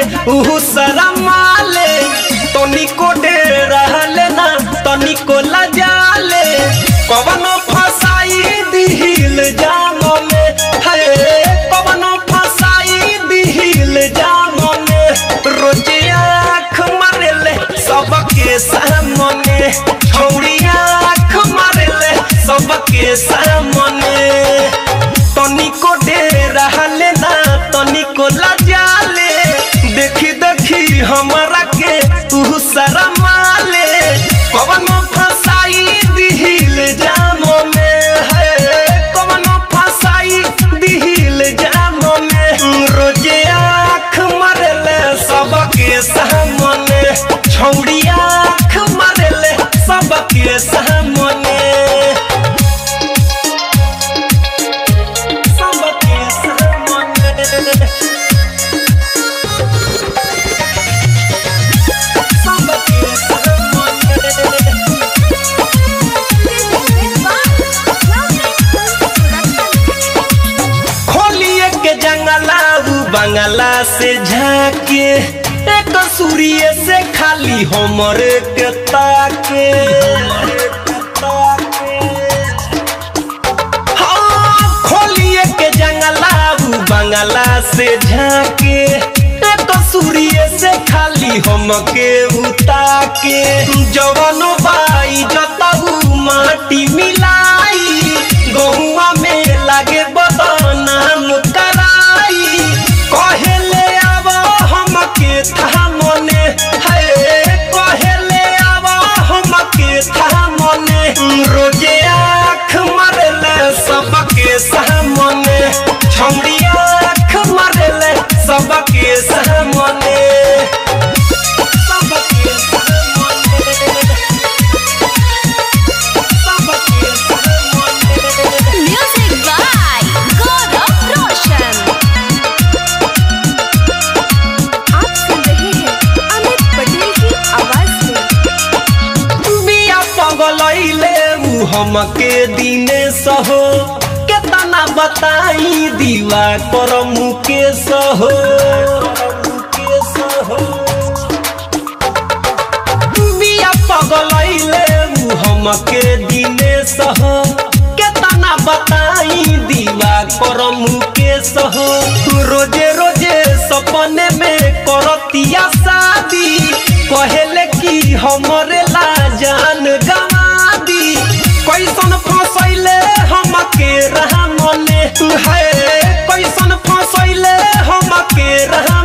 ऊ शरमाले तनिको डेर रहले ना तनिको लजाले कवनो फसाई दिहिल जाम में है कवनो फसाई दिहिल जाम में रोजे आँख मारेले सबके सामने छौड़ी आँख मारेले सबके सामने तनिको डेर रहले ना तनिको लजाले देखी देखी हमरा के तू शरमाले कवनो फसाई दिहिल जामो में है कवनो फसाई दिहिल जामो में रोजे आँख मारेले सबके सामने छौड़ी आँख मारेले सबके सामने सबके सामने सबके सामने खोलिए के जंगला उ बंगला से झाके एक सूर्य से खाली हमर के ताके हाँ, खोलिए के जंगला उ बंगला से झाके एक सूर्य से खाली हमके उताके जवनो बाई जतऊ माटी मिलाई गहुआ में लागे बदनाम कराई कहेले आब हमके थामने है कहेले आब हमके थामने रोजे आँख मारेले सबके सामने छौड़ी आँख मारेले सबके सामने सबके सामने सबके सामने Music by Gaurav Roshan. आप सुन रहे हैं अमित पटेल की आवाज में बिया पगलैले उ हमके दिने सहो केतना बताई दीवा कर मुके सहो बिया पगलैले उ हमके दिने सहो केतना बताई दीवा कर मुके सहो रोजे रोजे सपने में करतिया शादी कहेले कि हमरे ला जान गवा दी कैसन फसैले हमके रहा मने है कैसन फसैले हमके रहा